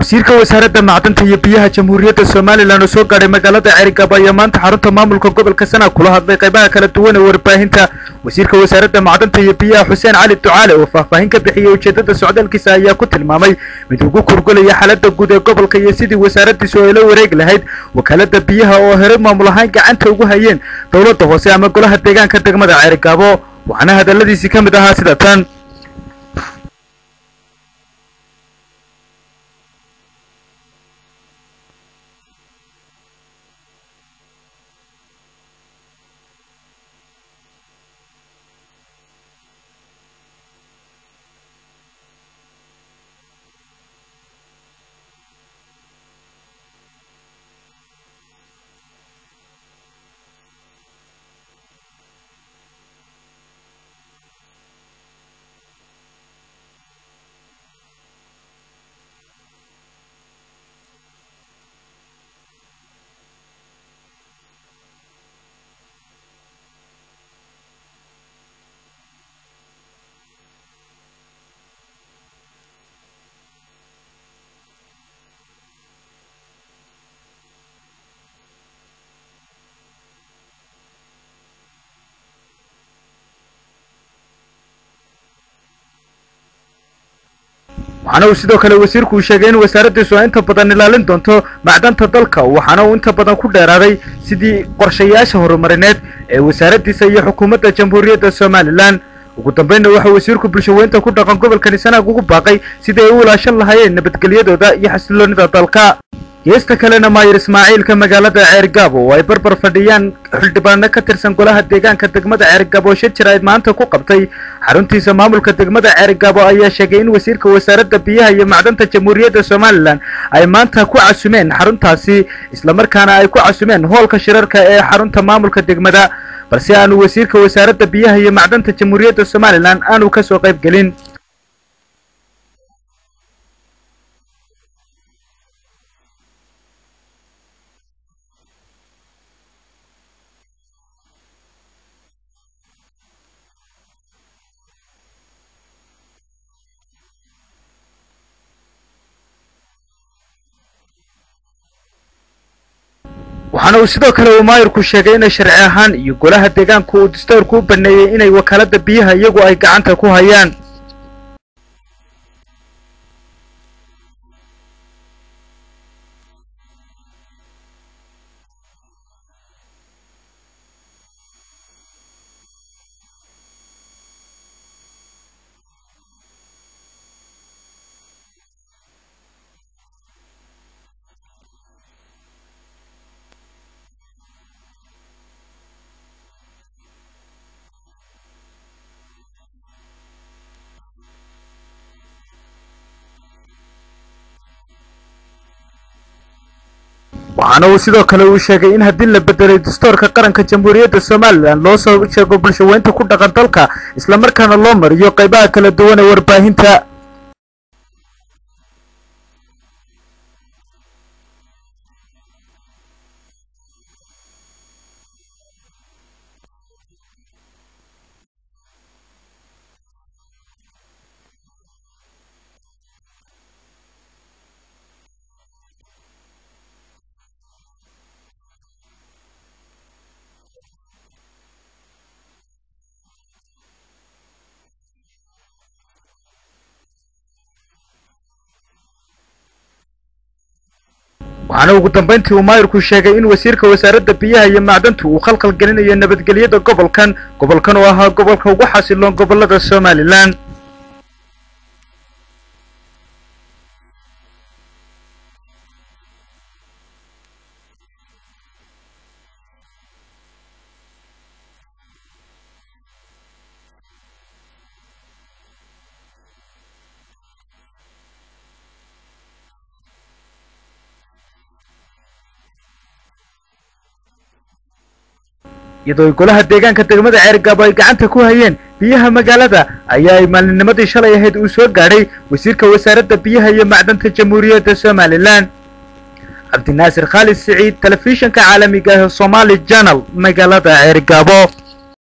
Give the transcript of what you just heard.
wasiirka wasaaradda macdanta iyo biyaha jamhuuriyadda somalilan oo soo gaadhay magaalada cerigab ayaa maanta xarunta maamulka gobolka sana kula hadlay qaybaha kala duwan ee warbaahinta wasiirka wasaaradda macdanta iyo biyaha xuseen cali ducaale oo faahfaahin ka bixiyey ujeedada socdaalkiisa ayaa ku tilmaamay mid ugu kurgulaya xaaladda guud ee gobolka iyo sidii wasaaraddiisu ay la wareegi lahayd wakaalada biyaha oo hore maamul ahaan gacanta ugu hayeen dowladda hoose ama golaha deegaanka degmada cerigabo waxaana hadalladiisii ka mid ahaa sida tan waxaana uu sidoo kale wasiirku uu sheegay in wasaaraddiisu ay inta badan ilaalin doonto macdanta dalka waxaana uu inta badan ku dheeraaday sidii qorshayaasha horumarineed ee wasaaraddiisa iyo xukuumadda jamhuuriyadda somalilan ugu dambaynna waxaa wasiirku bulshaweynta ku dhaqan gobolkani sanaag ugu baaqay sidii ay u ilaashan lahaayeen nabadgelyadooda iyo xasiloonida dalka geesta kalena maayir ismaaciilka magaalada ceergaabo oo ay barbar fadhiyaan xildhibaano ka tirsan golaha deegaanka degmada ceergaabo oo shir jir ay maanta ku qabtay xaruntiisa maamulka degmada ceergaabo ayaa sheegay in wasiirka wasaaradda biyaha iyo macdanta jamhuuriyadda somalilan ay maanta ku casumeen xaruntaasi islamarkaana ay ku casumeen hoolka shirarka ee xarunta maamulka degmada balse aanu wasiirka wasaaradda biyaha iyo macdanta jamhuuriyadda somalilan aanu ka soo qayb gelin waxaana uu sidoo kale uu maayirku sheegay inay sharci ahaan iyo golaha deegaanku uu dastuurku u baneeyey inay wakaalada biyaha iyagu ay gacanta ku hayaan waxaana uu sidoo kale uu sheegay in haddii la bedelay dastuurka qaranka jamhuuriyadda somalilan loo soo sheego bulshaweynta ku dhaqan dalka islamarkaana loo mariyo qaybaha kala duwan ee warbaahinta waxaana ugu dambayntii uu maayirku sheegay in wasiirka wasaaradda biyaha iyo macdantu uu khalkhal gelinayo nabadgelyada gobolkan gobolkan oo ahaa gobolka ugu xasiloon gobolada somalilan iyadoo ay golaha deegaanka degmada ceergaabo ay gacanta ku hayeen biyaha magaalada ayaa ay maalinimadii shalay ahayd uu soo gaadhay wasiirka wasaaradda biyaha iyo macdanta jamhuuriyadda somalilan cabdinaasir khaalid siciid telefishinka caalamiga ah ee somaali janal magaalada ceergaabo